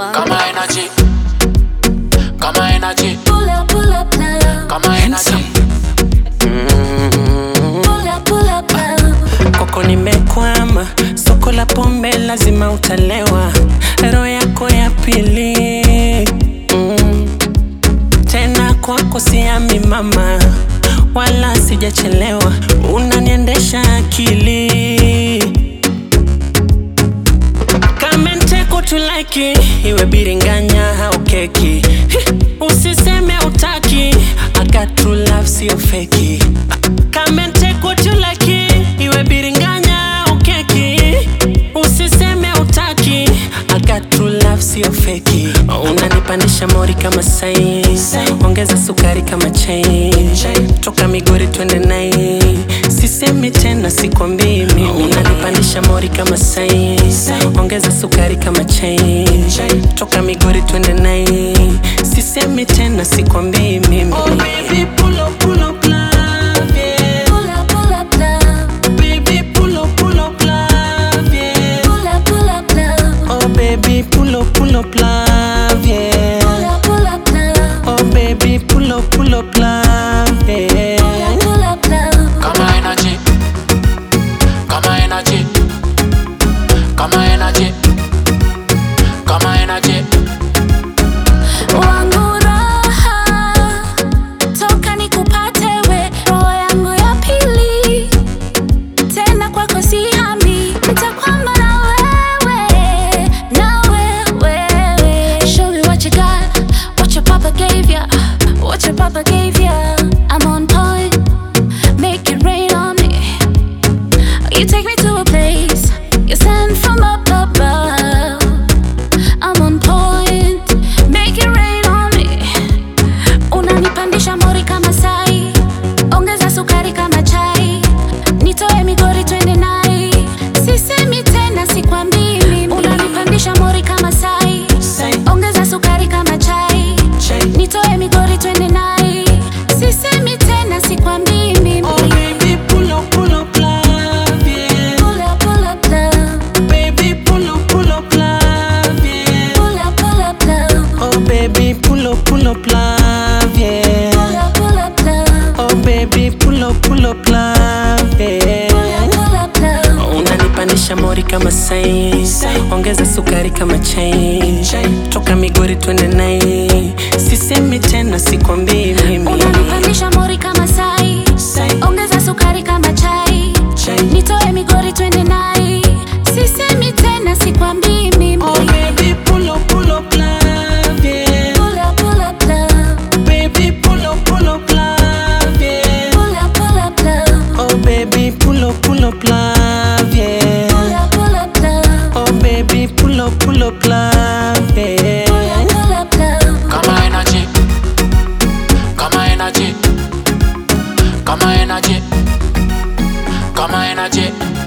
bad. Kama energy. Kama energy. Pull up, pull up now. Kama energy. Pull up, pull up now. Kwako nimekwama, soko la pombe lazima utalewa, roho yako ya pili mm. Tena kwako siami mama, wala sijachelewa, unaniendesha akili kama nteko tulaki iwe biringanya au keki Hi, usiseme utaki I got true love sio feki kama nteko tulaki iwe biringanya au keki usiseme utaki I got true love sio feki unanipandisha mori kama sai ongeza sukari kama chai toka migori twende nai sisemi tena sikwambii mimi unanipandisha mori kama sai ongeza sukari kama chai toka migori twende nai sisemi tena sikwambii mimi oh, baby, pull up, pull up, love, yeah. Pull up, pull up now. Baby, pull up, pull up, love, yeah. Pull up, pull up now. Oh baby, pull up, pull up, love, yeah. Pull up, pull up now. Oh baby, pull up, pull up, love, yeah. Pull up, pull up now. Kama energy. Kama energy. Kama energy. Kama energy. Wangu raha, toka nikupate we, roho yangu ya pili. Tena kwako sihami, nitakwama na wewe, na wewe. Show me what you got, what your papa gave ya, what your papa gave ya. I'm on point, make it rain on me. You take me to a place you send from up above. I'm on point, make it rain on me. Unanipandisha mori kama sai, ongeza sukari kama chai, nitoe migori twende nai. Sisemi tena, sikwambii mimi. Unanipandisha mori kama sai, ongeza sukari kama chai, nitoe migori twende nai. Sisemi tena, sikwambii mimi. Oh baby, pull up, pull up, love, yeah. Pull up, pull up now. Baby, pull up, pull up, love, yeah. Pull up, pull up now. Oh baby, pull up, pull up, love, yeah. Pull up, pull up now. Oh baby, pull up, pull up, love, yeah. Pull up, pull up now. unanipandisha mori kama sai ongeza sukari kama chai toka migori twende nai sisemi tena sikwambii mimi Unanipandisha mori kama sai, ongeza sukari kama chai, nitoe migori twende nai. Sisemi tena, sikwambii mimi. Oh baby, pull up, pull up, love, yeah. Pull up, pull up now. Baby, pull up, pull up, love, yeah. Pull up, pull up now. Oh baby, pull up, pull up, love, yeah. Pull up, pull up now. Oh baby, pull up, pull up, love, yeah. Pull up, pull up now. Kama energy. Kama energy. Kama energy. Kama energy.